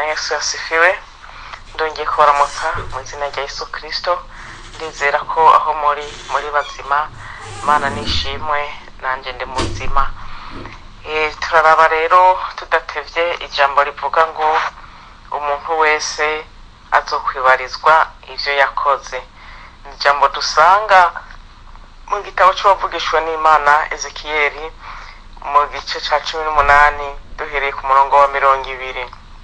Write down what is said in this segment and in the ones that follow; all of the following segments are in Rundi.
yesu yasifiwe ndongeye kubaramutsa mu izina rya yesu kirisito ndizera ko aho muri muri bazima imana nishimwe nanjye ndi muzima Eh, turaraba rero tudatevye ijambo rivuga ngo umuntu wese azokwibarizwa ivyo yakoze ni ijambo dusanga mu gitabo c'uwavugishwa n'imana ezekiyeli mu gice ca cumi n'umunani duhereye ku murongo wa mirongo ibiri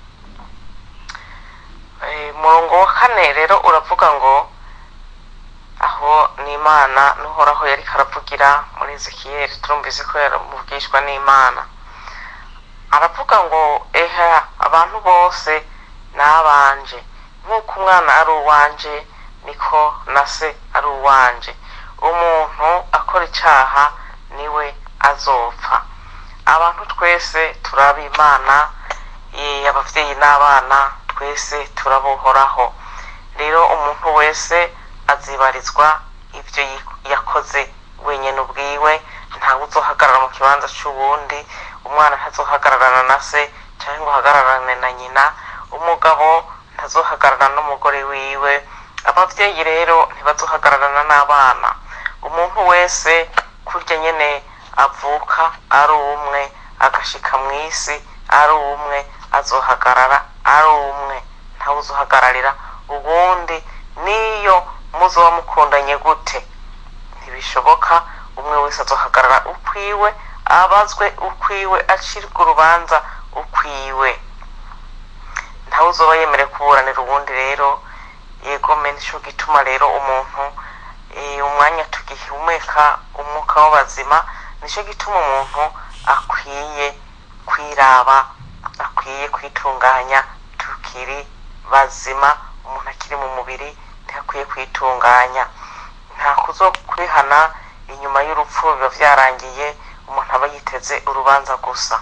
Eh, umurongo wa kane rero uravuga ngo aho n'imana n'uhoraho yariko aravugira muri ezekiyeli turumvise ko yaramuvugishwa n'imana aravuga ngo eha abantu bose n'abanje nk'uko umwana ari uwanje niko na se ari uwanje umuntu akora icaha niwe azopfa abantu twese turaba imana eh, abavyeyi n'abana twese turabuhoraho rero umuntu wese azibarizwa ivyo yi- yakoze wenyene ubwiwe ntawe uzohagarara mu kibanza c'uwundi umwana ntazohagararana na se canke ngo ahagararane na nyina umugabo ntazohagararana n'umugore wiwe abavyeyi rero ntibazohagararana n'abana umuntu wese kurya nyene avuka ari umwe agashika mw'isi ari umwe azohagarara ari umwe ntawe uzohagararira uwundi niyo muzoba mukundanye gute ntibishoboka umwe wese azohagarara ukwiwe abazwe ukwiwe acirwa urubanza ukwiwe ntawe uzoba yemerewe kuburanira uwundi rero yegome nico gituma rero umuntu eh, umwanya tugihumeka umwuka w'abazima nico gituma umuntu akwiye kwiraba akwiye kwitunganya tukiri bazima umuntu akiri mu mubiri ntihakwiye kwitunganya nta kuzo kwihana inyuma y'urupfu biba vyarangiye umuntu aba yiteze urubanza gusa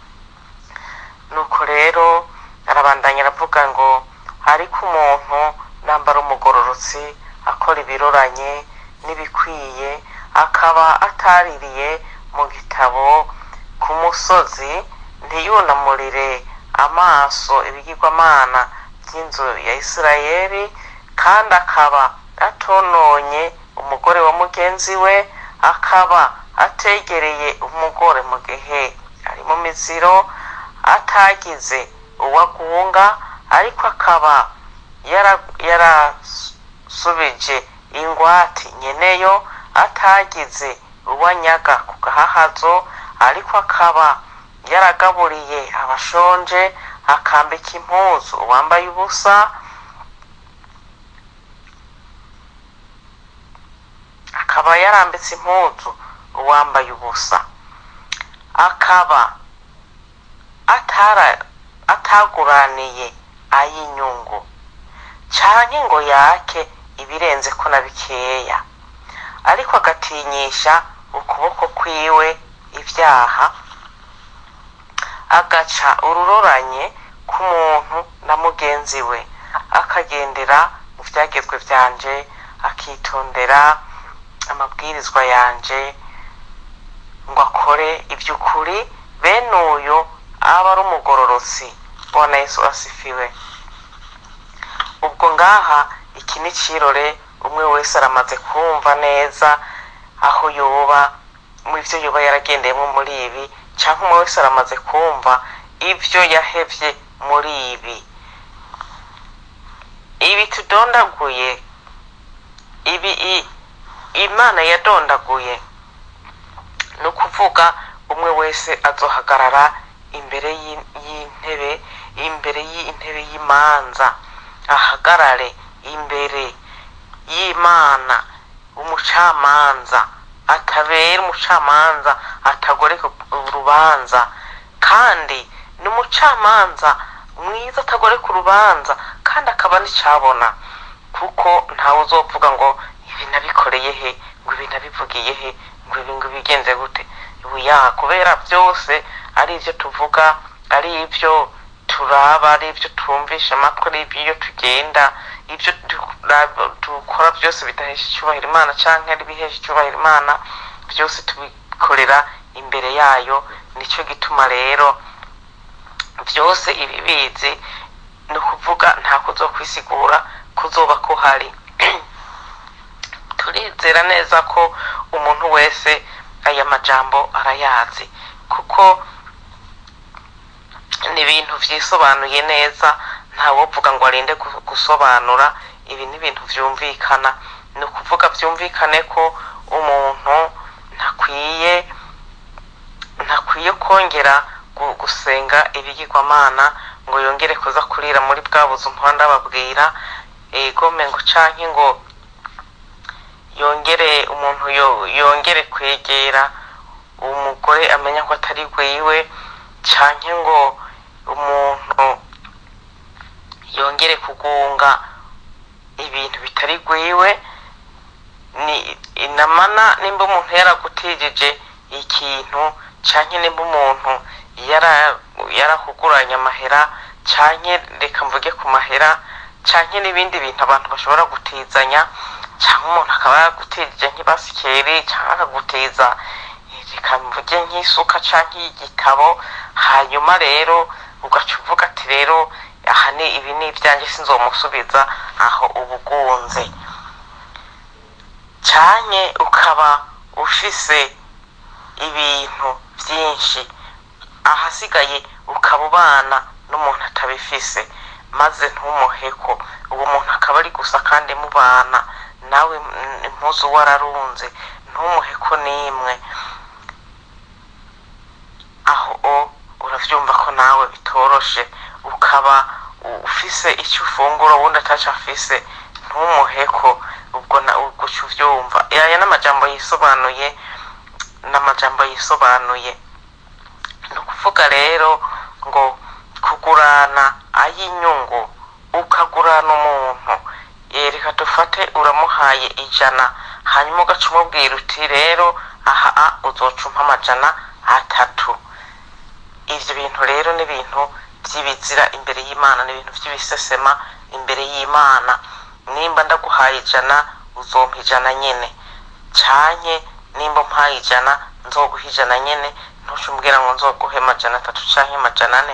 nuko rero arabandanya aravuga ngo ariko umuntu nambara umugororotsi akora ibiroranye n'ibikwiye akaba ataririye mu gitabo ku musozi ntiyunamurire amaso ibigirwamana by'inzu ya isirayeli kandi akaba atononye umugore wa mugenzi we akaba ategereye umugore mu gihe ari mu miziro atagize uwagunga ariko akaba yara- yarasubije ingwati nyeneyo atagize uwanyaga ku gahahazo ariko akaba yaragaburiye abashonje akambika impuzu uwambaye ubusa akaba yarambitse impuzu uwambaye ubusa akaba atara ataguraniye ay'inyungu canke ngo yake ibirenze ko na bikeya ariko agatinyisha ukuboko kwiwe ivyaha agaca ururoranye k'umuntu na mugenzi we akagendera mu vyagezwe vyanje akitondera amabwirizwa yanje ngo akore ivy'ukuri bene uyo aba ari umugororotsi bwana yesu asifiwe ubwo ngaha iki ni cirore umwe wese aramaze kumva neza aho yoba mu ivyo yoba yaragendeyemo muri ibi canke umwe wese aramaze kumva ivyo yahevye muri ibi ibi tudondaguye ibi i- imana yadondaguye ni ukuvuga umwe wese azohagarara imbere y'i- y'intebe imbere y'intebe y'imanza ahagarare imbere y'imana umucamanza atabera umucamanza atagoreka urubanza kandi ni umucamanza mwiza atagoreka urubanza kandi akaba n'icabona kuko ntawe uzovuga ngo ibi nabikoreye he ngo ibi nabivugiye he ngo ibi ngo bigenze gute ya kubera byose ari ibyo tuvuga ari ibyo turaba ari ibyo twumvisha amatwi ari ibyo tugenda ibyo du- dukora byose bidahesha icyubahiro imana cyangwa ari ibihesha icyubahiro imana byose tubikorera imbere yayo nicyo gituma rero byose ibibizi ukuvuga nta kuzokwisigura kuzoba kuhari turizera neza ko umuntu wese aya majambo arayazi kuko ni ibintu vyisobanuye neza ntawovuga ngo arinde gu- gusobanura ibi ni ibintu vyumvikana ni ukuvuga vyumvikane ko umuntu ntakwiye ntakwiye kongera gu- gusenga ibigirwamana ngo yongere kuza kurira muri bwa buzu mpora ndababwira egome ngo canke ngo yongere umuntu yo- yongere kwegera umugore amenya ko atari gwiwe canke ngo umuntu yongere kugunga ibintu bitari gwiwe ni inamana nimba umuntu yaragutijije ikintu canke nimba umuntu yara yarakuguranye amahera canke reka mvuge ku mahera canke n'ibindi bintu abantu bashobora gutizanya canke umuntu akaba yagutijije nk'ibasikeri canke akagutiza eh, reka mvuge nk'isuka canke igitabo hanyuma rero ugaca uvuga ati rero aha ni ibi ni ibyanjye sinzomusubiza aho ubugunze canke ukaba ufise ibintu vyinshi ahasigaye ukaba ubana n'umuntu atabifise maze ntumuheko uwo muntu akaba ari gusa kandi mubana nawe mm, impuzu wararunze ntumuheko n'imwe aho o uravyumva ko nawe bitoroshe ukaba u- ufise icyo ufungura uwundi ataco afise ntumuheko ubwo na ubwo uca uvyumva aya n'amajambo yisobanuye n'amajambo yisobanuye ni ukuvuga rero ngo kugurana ay'inyungu ukagurana umuntu eh, reka dufate uramuhaye ijana hanyuma ugaca umubwira uti rero aha a uzoca umpa amajana atatu ivyo bintu rero ni ibintu vy'ibizira imbere y'imana ni ibintu vy'ibisesema imbere y'imana nimba ndaguhaye ijana uzompa ijana nyene canke nimba umpaye ijana nzoguha ijana nyene ntuce umbwira ngo nzoguhe amajana atatu canke amajana ane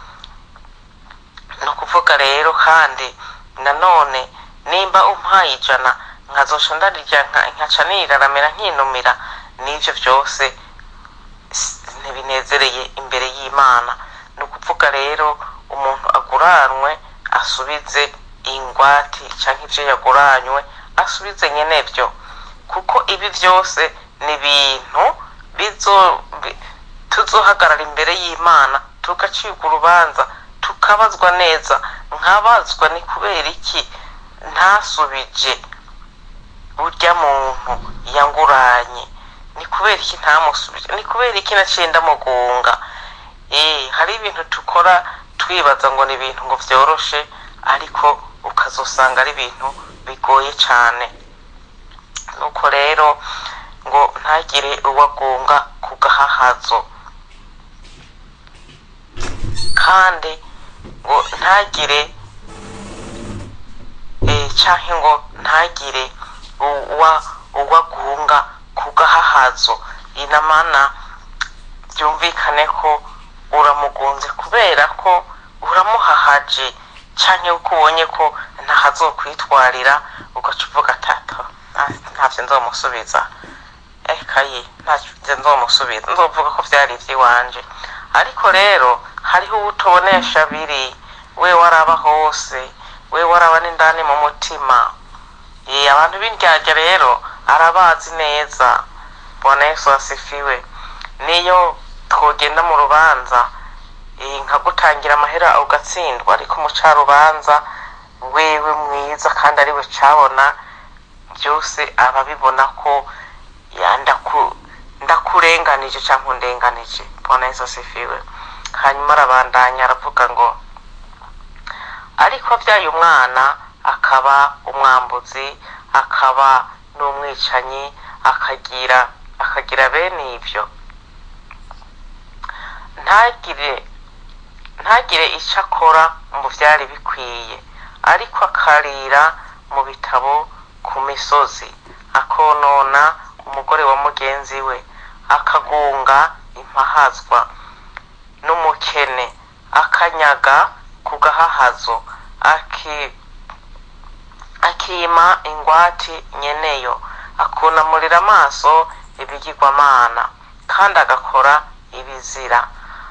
ni ukuvuga rero kandi nanone nimba umpaye ijana nkazoca ndarirya nka- nkaca niraramira nkinumira n'ivyo vyose s- ntibinezereye imbere y'imana ni ukuvuga rero umuntu aguranwe asubize ingwati canke ivyo yaguranywe asubize nyenevyo kuko ibi vyose ni ibintu bizo bi- tuzohagarara imbere y'imana tugacibwa urubanza tukabazwa neza nkabazwa ni kubera iki ntasubije urya muntu yanguranye ni kubera iki ntamusubije ni kubera iki naciye ndamugunga eh hari ibintu tukora twibaza ngo ni ibintu ngo vyoroshe ariko ukazosanga ari ibintu bigoye cane nuko rero ngo ntagire uwagunga ku gahahazo kandi ngo ntagire eh, canke ngo ntagire uwa uwagunga ku gahahazo inamana byumvikane ko uramugunze kubera ko uramuhahaje canke uko ubonye ko ntahazokwitwarira ugaca uvuga tata ntavyo nzomusubiza ekaye ntavyo nzomusubiza nzovuga ko vyari ivy'iwanje ariko rero hariho uwutobonesha biri we waraba hose we waraba n'indani mu mutima Eh, abantu b'indyarya rero arabazi neza bwana yesu asifiwe niyo twogenda mu rubanza eh, nkagutangira amahera ugatsindwa ariko umucarubanza wewe mwiza kandi ari we cabona byose aba abibona ko ya ndaku- ndakurenganije cyangwa undenganije bwana yesu asifiwe hanyuma arabandanya aravuga ngo ariko abyaye umwana akaba umwambuzi akaba n'umwicanyi akagira akagira bene ibyo ntagire ntagire icyo akora mu byari bikwiye ariko akarira mu bitabo ku misozi akonona umugore wa mugenzi we akagunga impahazwa n'umukene akanyaga ku gahahazo aki akima ingwati nyeneyo akunamurira amaso ibigirwamana kandi agakora ibizira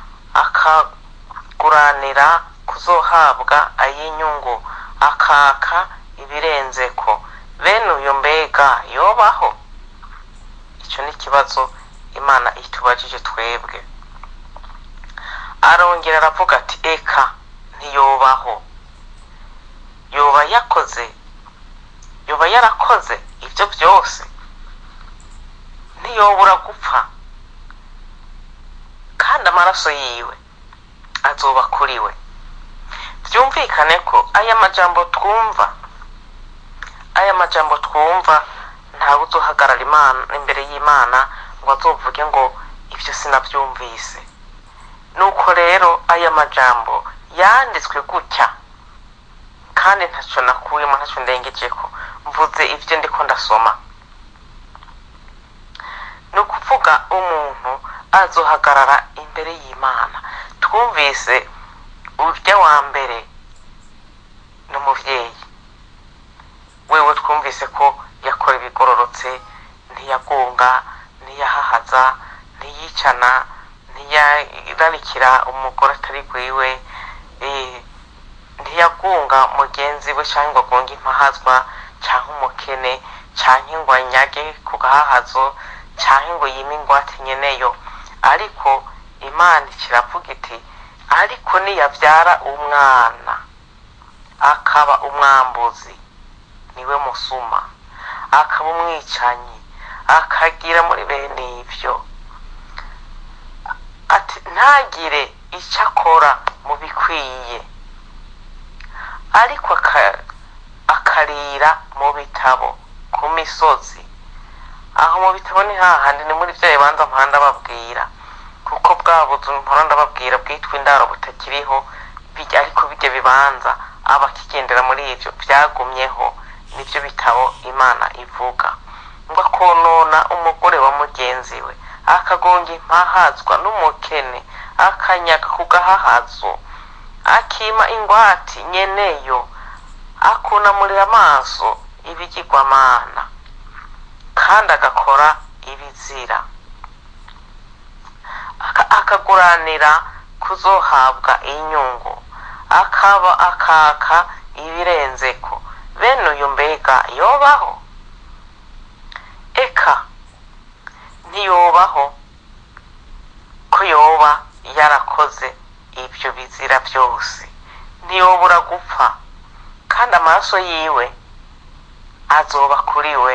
akaguranira kuzohabwa ay'inyungu akaka ibirenzeko bene uyu mbega yobaho icyo ni ikibazo imana itubajije twebwe arongera aravuga ati eka ntiyobaho yoba yakoze yoba yarakoze ibyo byose ntiyobura gupfa kandi amaraso yiwe azoba kuri we byumvikane ko aya majambo twumva aya majambo twumva ntawe uzohagarara imana imbere y'imana ngo azovuge ngo ibyo sinabyumvise nuko rero aya majambo yanditswe gutya kandi ntacyo nakuyemo ntacyo ndengejeko mvuze ibyo ndiko ndasoma ni ukuvuga umuntu azohagarara imbere y'imana twumvise urya wa mbere ni umubyeyi wewe twumvise ko yakora ibigororotse ntiyagunga ntiyahahaza ntiyicana ntiyararikira umugore atari gwiwe ntiyagunga mugenzi we cyangwa ngo agunge impahazwa cyangwa umukene cyangwa ngo anyage ku gahahazo cyangwa ngo yime ingwate nyeneyo ariko imana ikiravuga iti ariko niyabyara umwana akaba umwambuzi niwe musuma akaba umwicanyi akagira muri bene ibyo ati ntagire icyo akora mu bikwiye ariko akarira mu bitabo ku misozi aho mu bitabo ni hahandi ni muri bya bibanza mpanda babwira kuko bwa buzu mpora ndababwira bwitwa indaro butakiriho ariko bijya bibanza abakigendera muri ibyo byagumyeho nibyo bitabo imana ivuga ngo akonona umugore wa mugenzi we akagonga impahazwa n'umukene akanyaga ku gahahazo akima ingwati nyeneyo akunamurira amaso ibigirwamana kandi agakora ibizira akaguranira kuzohabwa inyungu akaba akaka ibirenzeko bene uyu mbega yobaho eka ntiyobaho ko yoba yarakoze ibyo bizira byose ntiyobura gupfa kandi amaraso yiwe azoba kuri we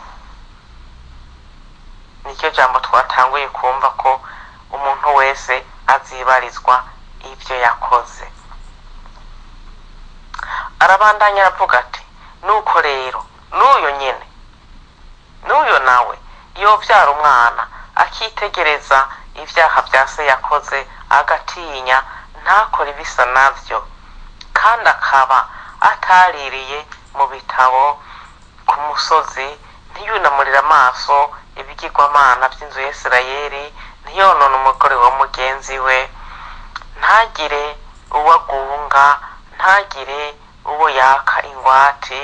nicyo jambo twatanguye kumva ko umuntu wese azibarizwa ibyo yakoze arabandanya aravuga ati nuko rero n'uyo nyine n'uyo nawe yobyara umwana akitegereza ibyaha bya se yakoze agatinya ntakore ibisa nabyo kandi akaba ataririye mu bitabo ku musozi ntiyunamurire amaso ibigirwamana by'inzu ya Isirayeli ntiyonone umugore wa mugenzi we ntagire uwo agunga ntagire uwo yaka ingwate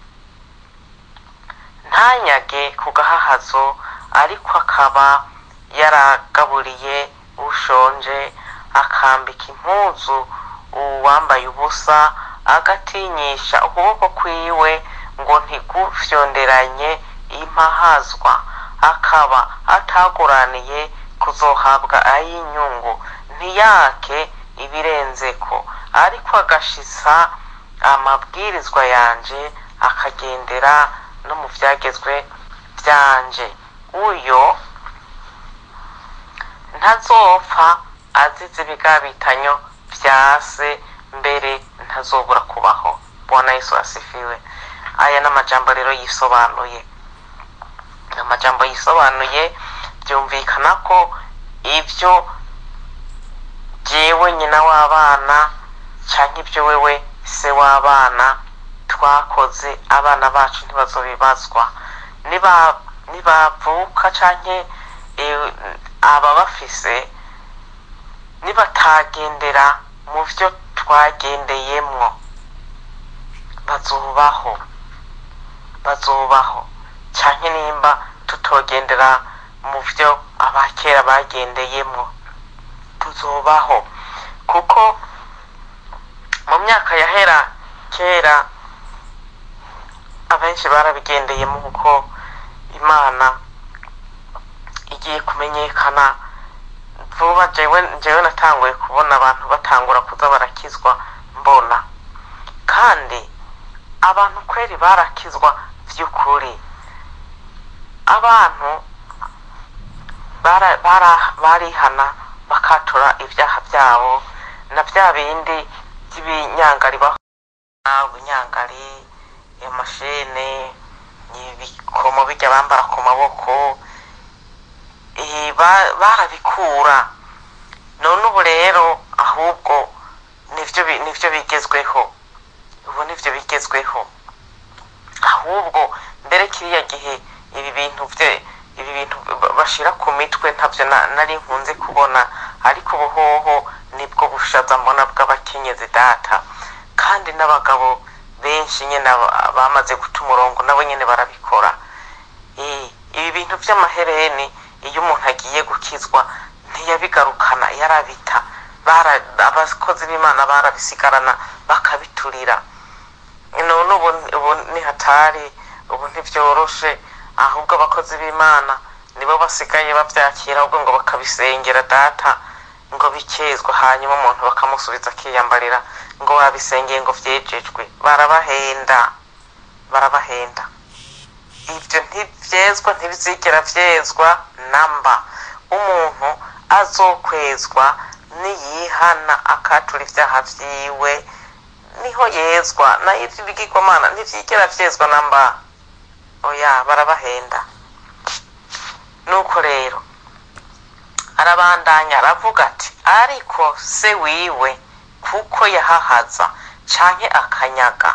ntanyage ku gahahazo ariko akaba yaragaburiye ushonje akambika impuzu uwambaye ubusa agatinyisha ukuboko kwiwe ngo ntigufyonderanye impahazwa akaba ataguraniye kuzohabwa ay'inyungu ntiyake ibirenzeko ariko agashisa amabwirizwa yanje akagendera no mu byagezwe byanje uyo ntazopfa azize ibigabitanyo bya se mbere ntazobura kubaho bwana yesu asifiwe aya ni amajambo rero yisobanuye amajambo yisobanuye byumvikana ko ibyo jyewe nyina w'abana cyangwa ibyo wewe se w'abana twakoze abana bacu ntibazobibazwa nibavuka cyangwa aba bafise nibatagendera mu byo twagendeyemwo bazobaho bazobaho cyane nimba tutogendera mu byo abakera bagendeyemo tuzobaho kuko mu myaka yahera kera abenshi barabigendeyemo kuko imana igiye kumenyekana vuba jewe jewe natanguye kubona abantu batangura kuza barakizwa mbona kandi abantu kweri barakizwa by'ukuri abantu bara- bara- barihana bakatura ibyaha byabo na bya bindi by'ibinyangari baho ubunyangari amashene ibikomo bijya bambara ku maboko eh, ba- barabikura none ubu rero ahubwo nivyo bi- nivyo bigezweho ubu nivyo bigezweho ahubwo mbere kiriya gihe ibi bintu bye ibi bintu ba- bashira ku mitwe ntabyo na- nari nkunze kubona ariko ubuhoho nibwo bushaza mbona bw'abakenyezi data kandi n'abagabo benshi nyine aba- bamaze guta umurongo nabo nyine barabikora Eh, ibi bintu by'amahereni iyo umuntu agiye gukizwa ntiyabigarukana yarabita bara- abakozi b'imana barabisigarana bakabiturira none ubu ubu ni hatari ubu ntibyoroshe ahubwo abakozi b'imana nibo basigaye babyakira ahubwo ngo bakabisengera data ngo bikezwe hanyuma umuntu bakamusubiza akiyambarira ngo wabisengeye ngo byejejwe barabahenda barabahenda ibyo ntibyezwa ntibizigera byezwa namba umuntu azokwezwa niyihana akatura ibyaha byiwe niho yezwa nayo iby'ibigirwamana ntibyigera byezwa namba oya barabahenda nuko rero arabandanya aravuga ati ariko se wiwe kuko yahahaza canke akanyaga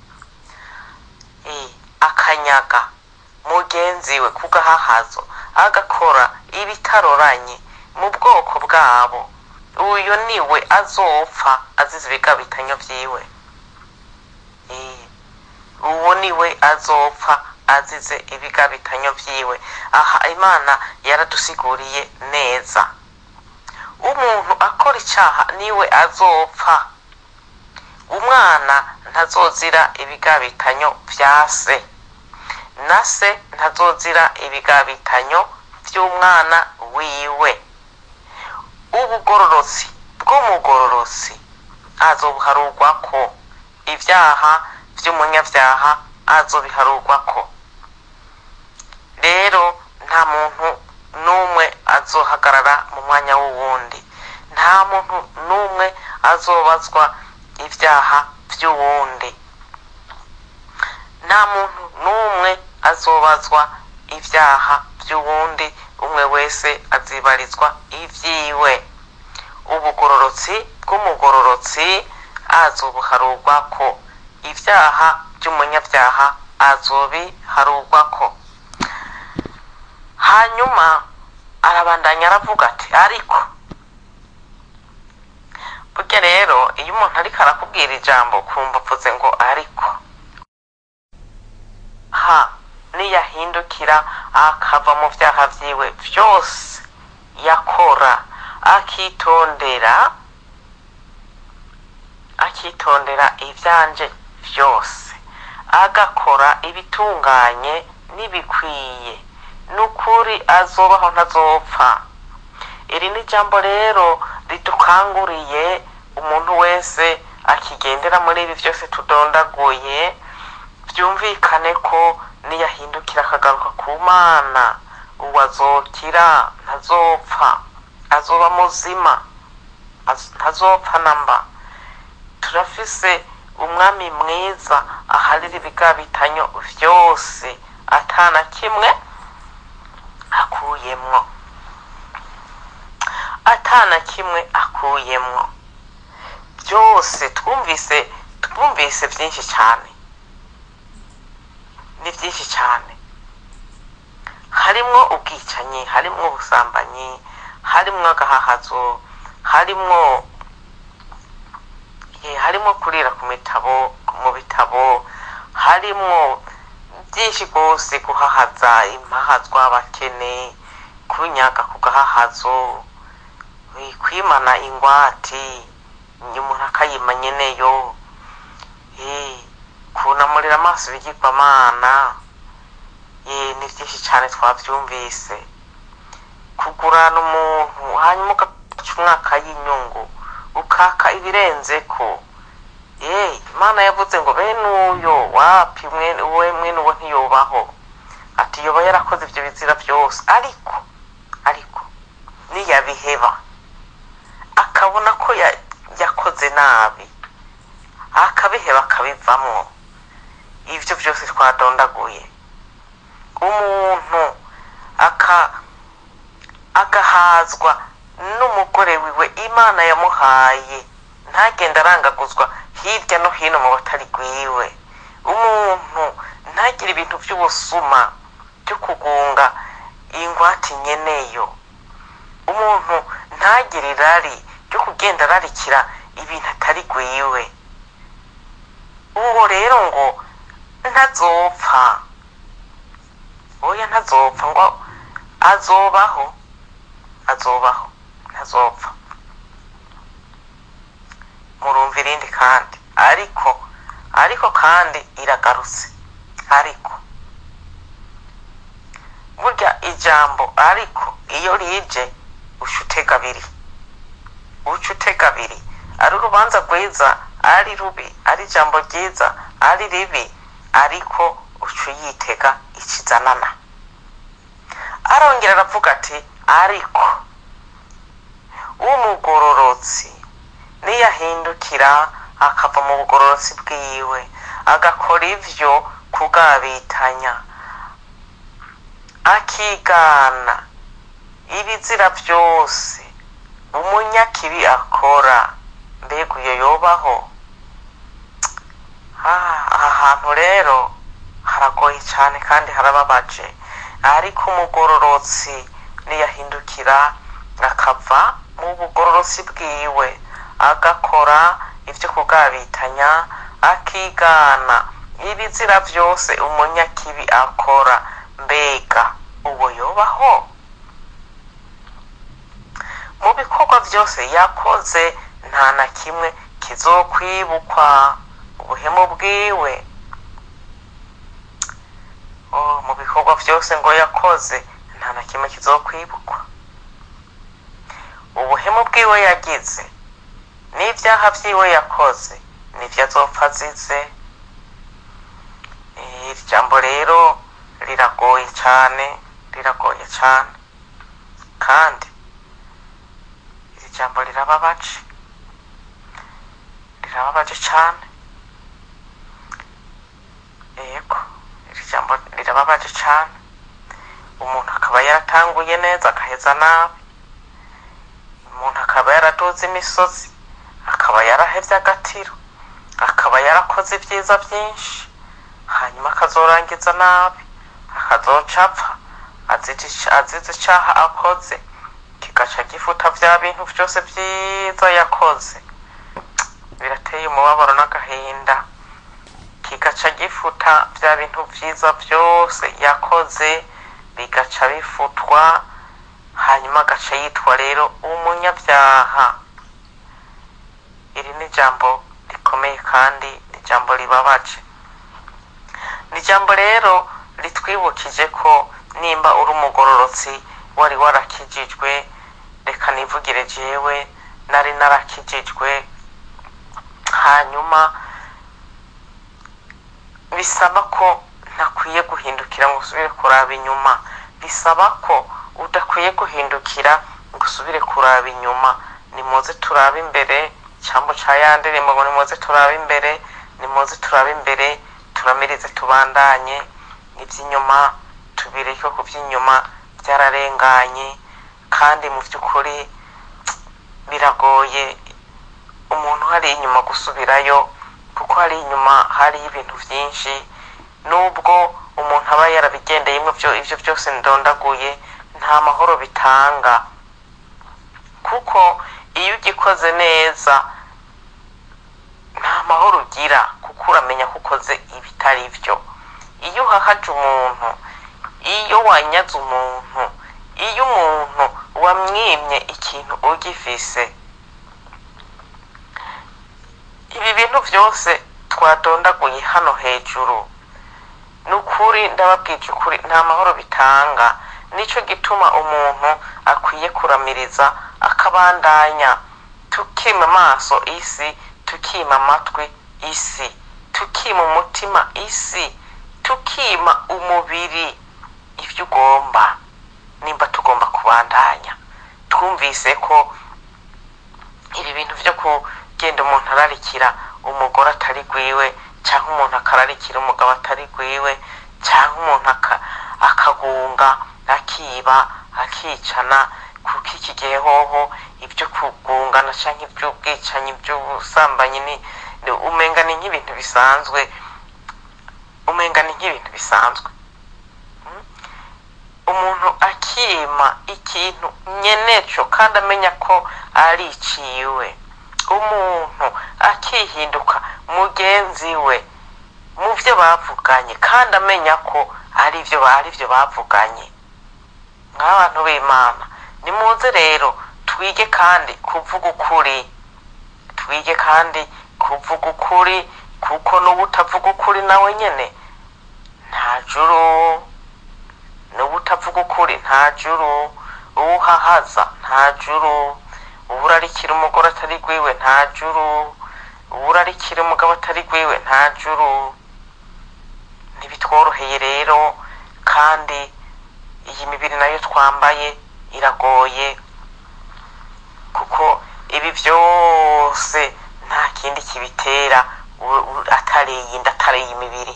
Eh, akanyaga mugenzi we ku gahahazo agakora ibitaroranye mu bwoko bwabo uyu niwe azopfa azize ibigabitanyo vyiwe Eh, uwo niwe azopfa azize ibigabitanyo vyiwe aha imana yaradusiguriye neza umuntu akora icaha niwe azopfa umwana ntazozira ibigabitanyo vya se na se ntazozira ibigabitanyo vy'umwana wiwe ubugororotsi bw'umugororotsi azobuharurwako ibyaha vy'umunyavyaha azobiharurwako rero nta muntu n'umwe azohagarara mu mwanya w'uwundi nta muntu n'umwe azobazwa ibyaha by'uwundi nta muntu n'umwe azobazwa ibyaha by'uwundi umwe wese azibarizwa ibyiwe ubugororotsi bw'umugororotsi azobuharurwako ibyaha by'umunyabyaha azobiharurwako hanyuma arabandanya aravuga ati ariko burya rero iyo umuntu ariko arakubwira ijambo kumva uvuze ngo ariko ha niyahindukira akava mu byaha byiwe byose yakora akitondera akitondera ibyanje byose agakora ibitunganye n'ibikwiye n'ukuri azobaho ntazopfa iri ni ijambo rero ridukanguriye umuntu wese akigendera muri ibi byose tudondaguye byumvikane ko niyahindukira akagaruka ku mana uwo azokira ntazopfa azoba muzima az- ntazopfa namba turafise umwami mwiza aharira ibigabitanyo vyose atana kimwe akuyemwo atana kimwe akuyemwo byose twumvise twumvise byinshi cyane ni byinshi cyane harimwo ubwicanyi harimwo ubusambanyi harimwo agahahazo harimwo eh, harimwo kurira ku mitabo ku mu bitabo harimwo byinshi rwose guhahaza impahazwa abakene kunyaga ku gahahazo eh, kwimana ingwate umuntu akayima nyeneyo eh, kunamurira amaso ibigirwamana eh, ni byinshi cyane twabyumvise kugurana umuntu hanyuma ugaca umwaka y'inyungu ukaka ibirenze ko eh imana yavuze ngo bene uyo wapi mwene we mwene uwo ntiyubaho ati yoba yarakoze ibyo bizira byose ariko ariko niyabiheba akabona ko ya- yakoze nabi akabiheba akabivamwo ibyo byose twadondaguye umuntu aka agahazwa n'umugore wiwe imana yamuhaye ntagenda arangaguzwa hirya no hino mu batari rwiwe umuntu ntagire ibintu by'ubusuma byo kugunga ingwate nyeneyo umuntu ntagire irari ryo kugenda ararikira ibintu atari rwiwe uwo rero ngo ntazopfa oya ntazopfa ngo azobaho azobaho ntazopfa murumva irindi kandi ariko ariko kandi iragarutse ariko burya ijambo ariko iyo rije uca utega abiri uca utega abiri ari urubanza rwiza ari rubi ari ijambo ryiza ari ribi ariko uca uyitega ikizanana arongera aravuga ati ariko umugororotsi niyahindukira akava mu bugororotsi bwiwe agakora ivyo kugabitanya akigana ibizira byose umunyakibi akora mbega uyo yobaho Ah, aha hantu rero haragoye cyane kandi harababaje ariko umugororotsi niyahindukira akava mu bugororotsi bwiwe agakora ibyo kugabitanya akigana ibizira byose umunyakibi akora mbega uwo yobaho mu bikorwa byose yakoze nta na kimwe kizokwibukwa ubuhemu bwiwe oh, mu bikorwa byose ngo yakoze nta na kimwe kizokwibukwa ubuhemu bwiwe yagize n'ibyaha byiwe yakoze nibyo azopfa azize Eh, iri jambo rero riragoye cyane riragoye cyane kandi iri jambo rirababaje rirababaje cyane yego iri jambo rirababaje cyane umuntu akaba yaratanguye neza agaheza nabi umuntu akaba yaraduze imisozi akaba yarahevye agatiro akaba yarakoze ibyiza byinshi hanyuma akazorangiza nabi akazoca apfa azize azize icaha akoze kigaca gifuta vya bintu vyose vyiza yakoze birateye umubabaro n'agahinda kigaca gifuta vya bintu vyiza vyose yakoze bigaca bifutwa hanyuma agaca yitwa rero umunyabyaha iri ni ijambo rikomeye kandi ni ijambo ribabaje ni ijambo rero ritwibukije ko nimba uri umugororotsi wari warakijijwe reka nivugire jewe nari narakijijwe hanyuma bisaba ko ntakwiye guhindukira ngo usubire kuraba inyuma bisaba ko udakwiye guhindukira ngo usubire kuraba inyuma nimuze turabe imbere cyangwa ca ya ndirimbo ngo nimuze turabe imbere nimuze turabe imbere turamirize tubandanye iby'inyuma tubireke ku by'inyuma byararenganye kandi mu by'ukuri biragoye umuntu hari inyuma gusubirayo kuko hari inyuma hari ibintu byinshi nubwo umuntu aba yarabigendeyemo ibyo ibyo byose ndondaguye nta mahoro bitanga kuko iyo ugikoze neza nta mahoro ugira kuko gukura menya ko ukoze ibitari byo iyo uhahaje umuntu iyo wanyaze umuntu iyo umuntu wamwimye ikintu ugifise ibi bintu byose twadondaguye hano hejuru ni ukuri ndababwije ukuri nta mahoro bitanga nicyo gituma umuntu akwiye kuramiriza akabandanya tukima amaso isi tukima amatwi isi tukima umutima isi tukima umubiri ibyo ugomba nimba tugomba kubandanya twumvise ko ibi bintu byo kugenda umuntu ararikira umugore atari gwiwe cyangwa umuntu akararikira umugabo atari gwiwe cyangwa umuntu aka- akagunga akiba akicana kuko iki gihe hoho ibyo kugungana cyangwa iby'ubwicanyi iby'ubusambanyi ni ni- umenga ni nk'ibintu bisanzwe umenga ni nk'ibintu bisanzwe Mm? umuntu akima ikintu nyeneco kandi amenya ko ari iciwe umuntu akihinduka mugenzi we mu byo bavuganye kandi amenya ko ari byo ari byo bavuganye nk'abantu b'imana nimuze rero twige kandi kuvuga ukuri twige kandi kuvuga ukuri kuko n'ubu utavuga ukuri nawe nyine nta juru n'ubu utavuga ukuri nta juru uwo uhahaza nta juru uwo urarikira umugore atari gwiwe nta juru uwo urarikira umugabo atari gwiwe nta juru ntibitworoheye rero kandi iyi mibiri nayo twambaye iragoye kuko ibi byose nta kindi kibitera u- u- atari iyi nda atari iyi mibiri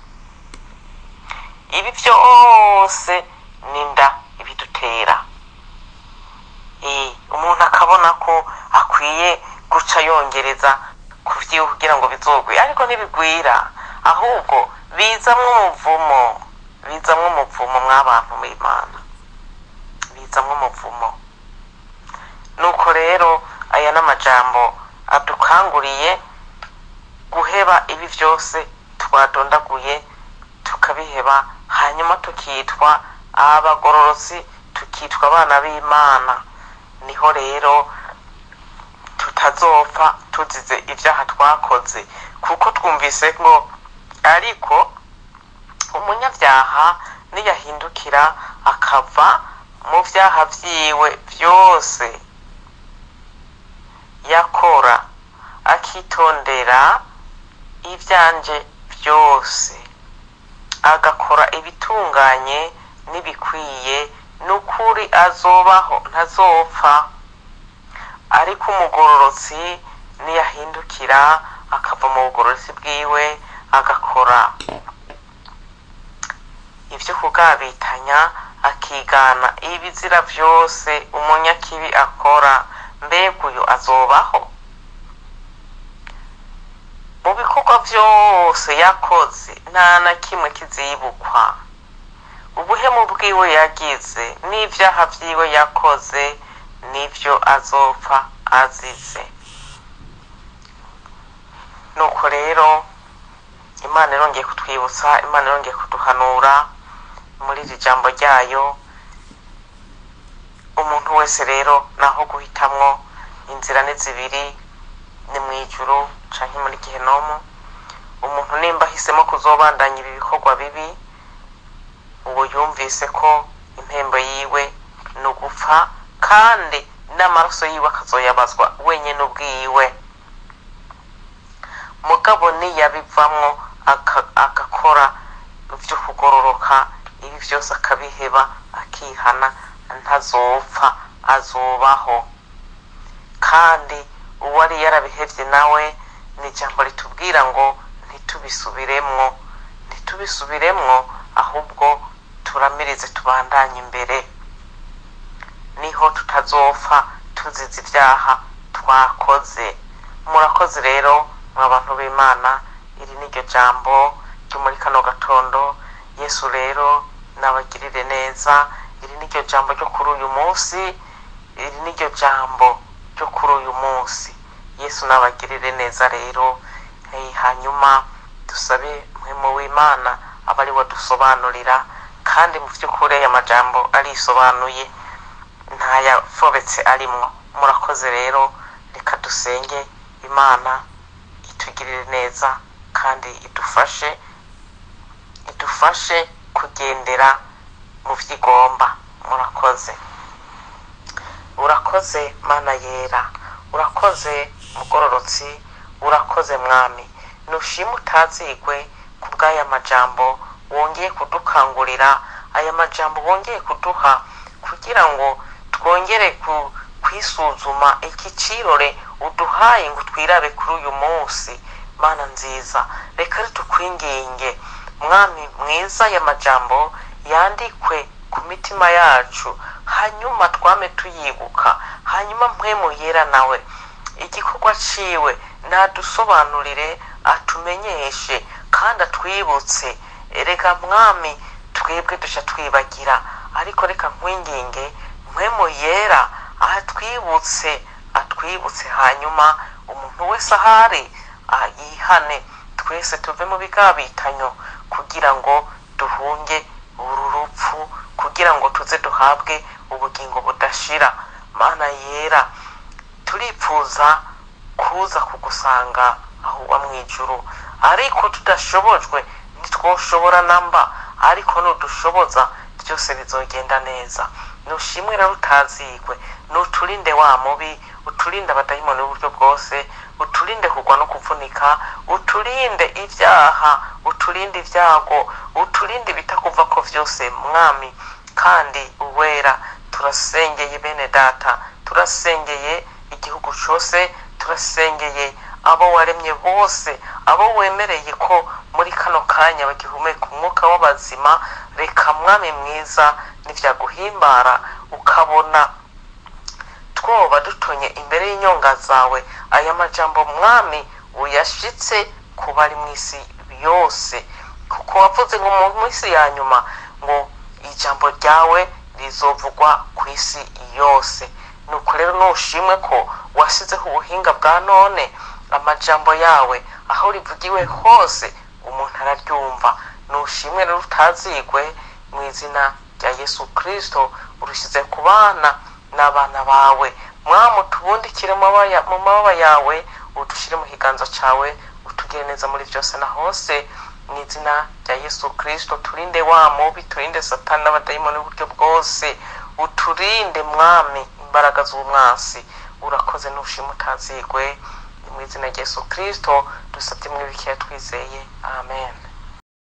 ibi byose ni inda ibidutera Eh, umuntu akabona ko akwiye guca yongereza ku vyiwe kugira ngo bizogwe ariko ntibigwira ahubwo bizamwo umuvumo bizamwo umuvumo mw'abantu b'imana bizamwo umuvumo nuko rero aya n'amajambo adukanguriye guheba ibi byose twadondaguye tukabiheba hanyuma tukitwa abagororotsi tukitwa abana b'imana niho rero tutazopfa tuzize ibyaha twakoze kuko twumvise ngo ariko umunyabyaha niyahindukira akava mu byaha byiwe byose yakora akitondera ibyanje byose agakora ibitunganye n'ibikwiye n'ukuri azobaho ntazopfa ariko umugororotsi niyahindukira akava mu bugororotsi bwiwe agakora ibyo kugabitanya akigana ibizira byose umunyakibi akora mbega uyu azobaho mu bikorwa byose yakoze nta na kimwe kizibukwa ubuhemu bwiwe yagize n'ibyaha byiwe yakoze nibyo azopfa azize nuko rero imana irongeye kutwibutsa imana irongeye kuduhanura muri iri jambo ryayo umuntu wese rero naho guhitamwo inzira ni zibiri ni mu ijuru canke muri gihenomu umuntu nimba ahisemo kuzobandanya ibi bikorwa bibi uwo yumvise ko impembo yiwe ni ugupfa kandi n'amaraso yiwe akazoyabazwa wenyine ubwiwe mugabo niyabivamwo aka- agakora ibyo kugororoka ibi byose akabiheba akihana ntazopfa azobaho kandi uwari yarabihevye nawe ni ijambo ritubwira ngo ntitubisubiremwo ntitubisubiremwo ahubwo turamirize tubandanye imbere niho tutazopfa tuzize ibyaha twakoze murakoze rero mwa bantu b'imana iri ni ryo jambo ryo muri kano gatondo yesu rero nabagirire neza iri ni ryo jambo ryo kuri uyu munsi iri ni ryo jambo ryo kuri uyu munsi yesu nabagirire neza rero Eh, hanyuma dusabe muhemu w'imana aba ari we dusobanurira kandi mu by'ukuri aya majambo arisobanuye ntayafobetse arimwo murakoze rero reka dusenge imana itugirire neza kandi idufashe idufashe kugendera mu byo igomba murakoze urakoze mana yera urakoze mugororotsi urakoze mwami nushima utazigwe ku bw'aya majambo wongeye kudukangurira aya majambo wongeye kuduha kugira ngo twongere ku- kwisuzuma iki cirore uduhaye ngo twirabe kuri uyu munsi mana nziza reka ritukwinginge mwami mwiza aya majambo yandikwe ku mitima yacu hanyuma twame tuyibuka hanyuma mpwemu yera nawe igikorwa ciwe nadusobanurire atumenyeshe kandi atwibutse reka mwami twebwe duca twibagira ariko reka nkwinginge mpwemu yera atwibutse atwibutse hanyuma umuntu wese ahari ah, yihane twese tuve mu bigabitanyo kugira ngo duhunge uru rupfu kugira ngo tuze duhabwe ubugingo budashira mana yera turipfuza kuza kugusanga aho uba mu ijuru ariko tudashobojwe ntitwoshobora namba ariko nudushoboza byose bizogenda neza nushimwe rero utazigwe nuturinde wa mubi uturinde abadayimoni b'uburyo bwose uturinde kugwa no kuvunika uturinde ibyaha uturinde ibyago uturinde ibitakuva ko byose mwami kandi uwera turasengeye bene data turasengeye igihugu cyose turasengeye abo waremye bose abo wemereye ko muri kano kanya bagihumeka umwuka w'abazima reka mwami mwiza nivyaguhimbara ukabona twoba dutonye imbere y'inyonga zawe aya majambo mwami uyashitse ku bari mu isi yose kuko wavuze ngo mu minsi ya nyuma ngo ijambo ryawe rizovugwa ku isi yose nuko rero nushimwe ko wasizeho ubuhinga bwa none amajambo yawe aho rivugiwe hose umuntu araryumva nushimwe rero utazigwe mu izina rya yesu kirisito urushyize ku bana n'abana bawe mwamu tubundikire mu mabaya- mu mababa yawe udushyire mu kiganza cyawe utugire neza muri byose na hose mu izina rya yesu kirisito turinde wa mubi turinde satani n'abadayimoni b'uburyo bwose uturinde mwami imbaraga z'umwansi urakoze nushima utazigwe mu izina rya yesu kirisito dusabye muri bikeya twizeye amen